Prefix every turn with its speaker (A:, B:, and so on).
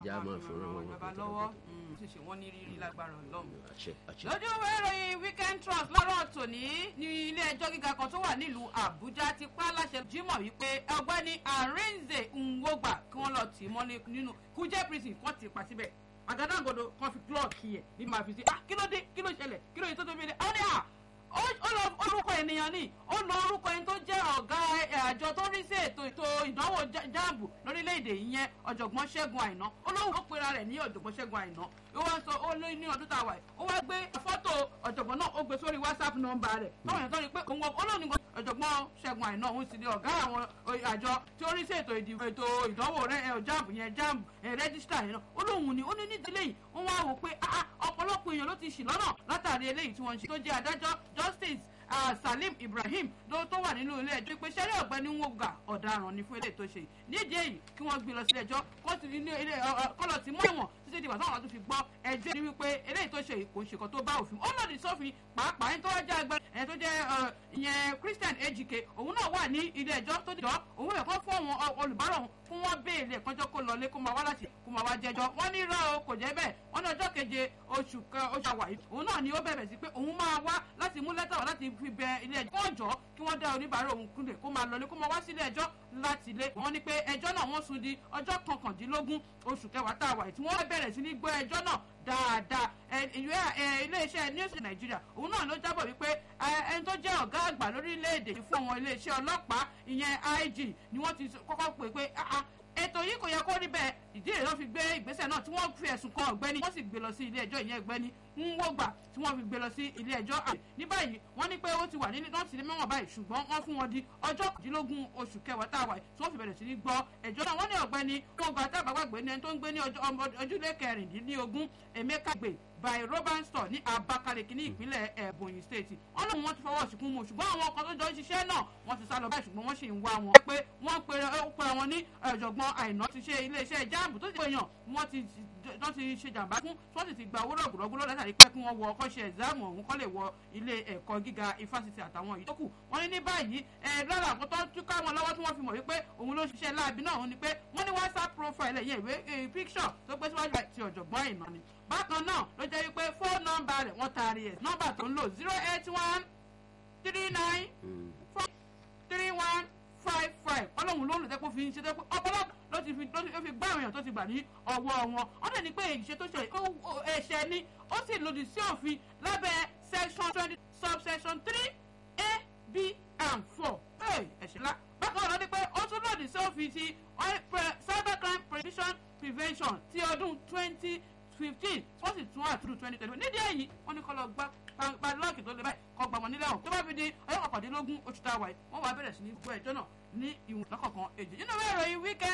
A: ìjà máa fún wọn.
B: bàbá lọ́wọ́ ti ṣe wọ́n ní rírí lágbára ọlọ́run.
A: àṣẹ àṣẹ.
B: lójú ìwé ìròyìn weekend trust lọ́rọ̀ tòní ní ilé ẹjọ́ gíga kan tó wà nílùú àbújá ti pa láṣẹ jímọ̀ wípé ọgbẹ́ni arinze nwogba kí wọ́n lọ tì í mọ́lé nínú kújẹ́ prison kan ti pa síbẹ̀ àgádágodo kan fi klọ́ọ̀kì ẹ̀ ní màá fi sí ah kí ló dé kí ló ṣẹlẹ̀ kí ló yẹ tó tó fi dé ọ́ ní à ó lọ orúkọ ènìyàn ní ó lọ orúkọ ẹni tó jẹ́ ọ̀gá àjọ tó rí sí ètò ètò ìdánwò jáàbù lórílẹ̀‐èdè yẹn ọ̀jọ̀gbọ́n ṣẹ́gun àìná ó lóun ó pera rẹ̀ ní ọ̀jọ̀gbọ́n ṣẹ́gun àìná ó wá sọ ó lé ní ọdún tá a wà yìí ó wá gbé fọ́tò ọ̀jọ̀gbọ́n náà ó gbé sórí whatsapp nọ́mbà rẹ̀ táwọn èèyàn tó rí pé òun olóòní ọ̀jọ̀gbọ́n ṣẹ́gun àìná òun sì ni ọ̀gá àwọn àjọ tí ó rí sí ètò ètò ìdánwò jáàbù yẹn jáàbù rẹ́gísítà yẹn náà ó lóun ni ó ní nídìílé yìí wọ́n wá wò pé ọ̀pọ̀lọpọ̀ èèyàn ló ti ṣì lọ́nà látàrí eléyìí tí wọ́n ń ṣe tó jẹ́ adájọ́ justice uh, salim ibrahim ló tó wà nínú ilé ẹjọ́ pé sẹ́rí ọ̀gbẹ́ni wọ́gà ọ̀daràn ni fún eléyìí tó ṣe nídìí èyí kí wọ́n gbé lọ sí ẹjọ́ kọ́lọ̀ tí mú ẹ̀wọ̀n títí dìgbà táwọn tó fi gbọ́ ẹjọ́ ni wípé eléyìí tó ṣe kò ṣe kan tó bá òfin ó lòdì sófin pàápàá ẹni tó wá jẹ́ ẹgbẹ́ ẹni tó jẹ́ ìyẹn christian ejike òun náà wà ní ilé ẹjọ́ tó dìjọ́ òun yẹ kó fún àwọn olùbárò òun fún wọn béèlì ẹ̀kọ́jọ́ kó lọlé kó máa wá láti kó máa wá jẹjọ́ wọ́n ní irọ́ o kò jẹ́ bẹ́ẹ̀ wọ́n ní ọjọ́ keje oṣù oṣù àwàyí òun náà ni ó bẹ̀rẹ̀ sí pé òun máa wá láti mú lẹ́tà wá láti fi bẹ ilé ẹjọ́ kó jọ kí wọ́n dá oníbàárà òun kúnlẹ̀ kó máa lọlé kó máa wá sí ilé ẹjọ́ láti ilé wọ́n ní pé ẹjọ́ náà wọ́n sún di ọjọ́ kọkàndínlógún oṣù kẹwàá tá a wà tí wọ́n bẹ̀rẹ̀ sí ní gbọ́ ẹjọ́ náà dáadáa ìwé iléeṣẹ́ news nàìjíríà òun náà ló jábọ̀ wípé ẹni tó jẹ́ ọ̀gá àgbà lórílẹ̀‐èdè fún àwọn iléeṣẹ́ ọlọ́pàá ìyẹn ig ni wọ́n ti kọ́kọ́ pè pé ètò yìí kò yẹ kó rí bẹ́ẹ̀ ìdí èyí ló fi gbé ìgbésẹ̀ náà tí wọ́n fi ẹ̀sùn kan ọ̀gbẹ́ni wọ́n sì gbé lọ sí ilé ẹjọ́ ìyẹn ọ̀gbẹ́ni nwógbà tí wọ́n fi gbé lọ sí ilé ẹjọ́ àgbẹ̀ ní báyìí wọ́n ní pé ó ti wà nínú nọ́ọ̀sì ní mẹ́wọ̀n báyìí ṣùgbọ́n wọ́n fún wọn di ọjọ́ kọ̀dínlógún oṣù kẹwàá tá a wà tí wọ́n fi bẹ̀rẹ̀ sí ní gbọ́ ẹjọ́ náà wọ́n ní ọ̀gbẹ́ni nwógbà tábàgbàgbé ní ẹni tó ń gbé ní ojúlé kẹrìndínlógún emeka gbé by robert store ní abakaliki ní ìpínlẹ̀ ebonyi state wọn lóun wọn ti fọwọ́ síkún mu ṣùgbọ́n àwọn ọkọ̀ tó jọ ń ṣiṣẹ́ náà wọ́n ti sá lọ báyìí ṣùgbọ́n wọ́n sì ń wá wọn. pé wọ́n pera wọn ní ọ̀jọ̀gbọ́n àìná ti ṣe iléeṣẹ́ jáàmù tó ti pè yàn wọ́n ti wọ́n ti ṣe jàǹbá fún wọ́n sì ti gba owó rọ̀gùrọ̀gùrọ̀ látàrí pé kí wọ́n wọ ọkọ̀ ṣe ẹ̀záàmù ọ̀hún kọ́ lè wọ ilé ẹ̀kọ́ gíga ifásitì àtàwọn yìí tó kù wọ́n ní ní báyìí ẹ̀ lára àwọn tó tún ká wọn lọ́wọ́ tí wọ́n fi mọ̀ wípé òun ló ṣiṣẹ́ láabi náà òun ni pé wọ́n ní whatsapp profile ẹ̀yẹ ìwé picture tó gbé síwájú ti ọ̀jọ̀gbọ́n àìná ni bákan náà ló jẹ́ wípé fóònù nọ́mbà rẹ̀ wọ́n taari ẹ̀ nọ́mbà tó ń lò zero eight one three nine four three one five five ọlọ́run ló ń lò tẹ́kọ̀ fi ń ṣe tẹ́kọ̀ ọ̀pọ̀lọpọ̀ ló ti fi ló fi gbá àwọn èèyàn tó ti gbà ní ọwọ́ wọn wọ́n dẹ̀ ní pé ìṣe tó ṣe ẹ̀ṣẹ̀ ni ó sì lòdì sí òfin lábẹ́ section twenty subsection three a b and four ẹ̀ṣẹ̀ ńlá bákan náà ló ní pé ó tún lòdì sí òfin ti cybercrime prevention prevention ti ọdún twenty fifteen wọ́n sì tún àtúrò twenty twenty nídìí èyí wọ́n ní kọ́ lọ gbá padlọ́ọ̀kì tó lè báyìí kọ́ gbà wọ́n nílẹ̀ ọ̀hún tó bá fi di ọjọ́ kọkàndínlógún oṣù tá a wà yìí wọ́n wá bẹ̀rẹ̀ sí ní gbọ́ ẹjọ́ náà ní ìwọ̀n lọ́kọ̀ọ̀kan èjì nínú ìwé ìròyìn weekend.